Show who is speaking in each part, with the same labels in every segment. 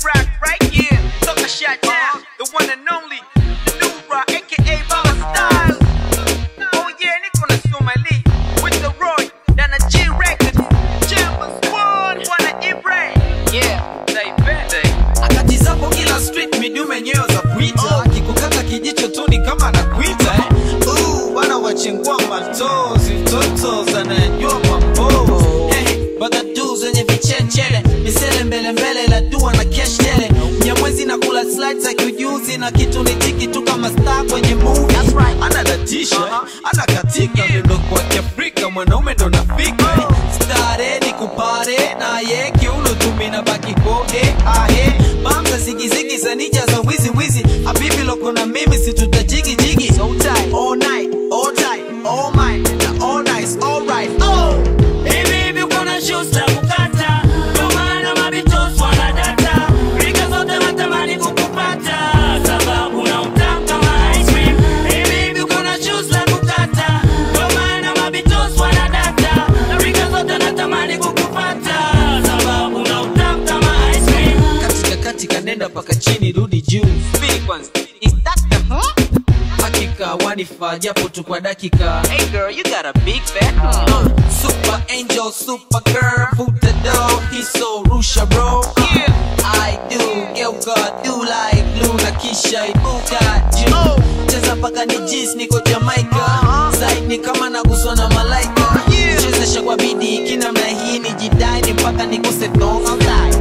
Speaker 1: rock right here. Took a shot down. The one and only. The new rock, aka Baba Styles. Oh yeah, niko na Somali. With the Roy. Down the G Records. Chambers one. Wanna Ibre. Yeah, they bet.
Speaker 2: akatizapo kila street midume nyeo za kuita akikukata kijicho tu ni kama anakuita eh. Uh, bana wachengua matozi mtoto anayajua mambo hey, bagadu zenye vichechele misele mbele mbele la dua na kesh tele mnyamwezi na kula slides za kiujuzi na kitu ni tiki tu kama star kwenye movie anadatisha anakatika miondoko kwa kiafrika mwanaume ndo nafika stare ni kupare naye kiuno tumina baki kode ahe bamza zigizigi za nija za wizi wizi habibi loko na mimi situtajigi jigi so tight all night all tight all mine na all nice all right oh
Speaker 3: Hivi hivi kuna shoes za kukata, ndio maana mabitos wanadata. Rika zote natamani kukupata, sababu na utamu kama ice cream. Hivi hivi kuna shoes za kukata, ndio maana mabitos wanadata. Rika zote natamani kukupata, sababu na utamu kama ice cream.
Speaker 2: katika katika nenda paka chini rudi juu
Speaker 1: Speak once. Is that the huh?
Speaker 2: hakika wanifaa japo tu kwa dakika
Speaker 1: Hey girl, you got a big fat.
Speaker 2: Uh, super angel super girl futa do hiso rusha bro
Speaker 1: Yeah.
Speaker 2: I do geuka do like blue na kisha ibuka juu cheza paka ni jis niko Jamaica Zaid ni kama naguswa na malaika
Speaker 1: Yeah.
Speaker 2: chezesha kwa bidii kinamna hii ni jidai ni mpaka nikuse thonga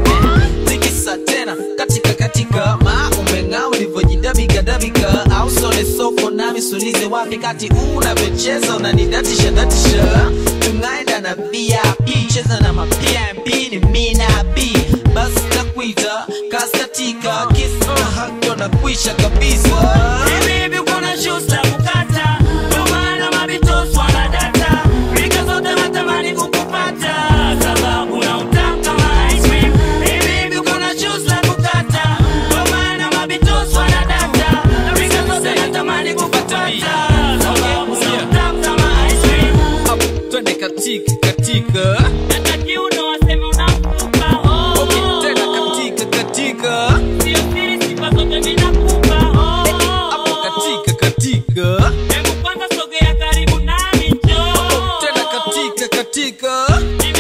Speaker 2: tikisa tena katika katika ma umeng'aa ulivyojidabika dabika au sole soko nami sulize wapi kati unavyocheza unanidatisha datisha tungaenda na vip cheza na mapmp ni mina b basi nakuita kaskatika kisa na hakto na kuisha kabisa
Speaker 3: Hivi hivi kuna shoes za kukata, ndio maana mabitos wanadata. Rika zote natamani kukupata, sababu na utamu kama ice cream. Hivi hivi kuna shoes za kukata, ndio maana mabitos wanadata. Rika zote natamani kukupata, sababu na utamu kama ice cream.
Speaker 2: Up, twende katika katika
Speaker 3: Hata kiuno waseme unamtupa, oh.
Speaker 2: okay, tena katika katika
Speaker 3: Sio siri, sifa zote mimi nakupa, oh.
Speaker 2: hapo katika katika
Speaker 3: Hebu kwanza sogea karibu nami njoo.
Speaker 2: tena katika katika
Speaker 3: Ni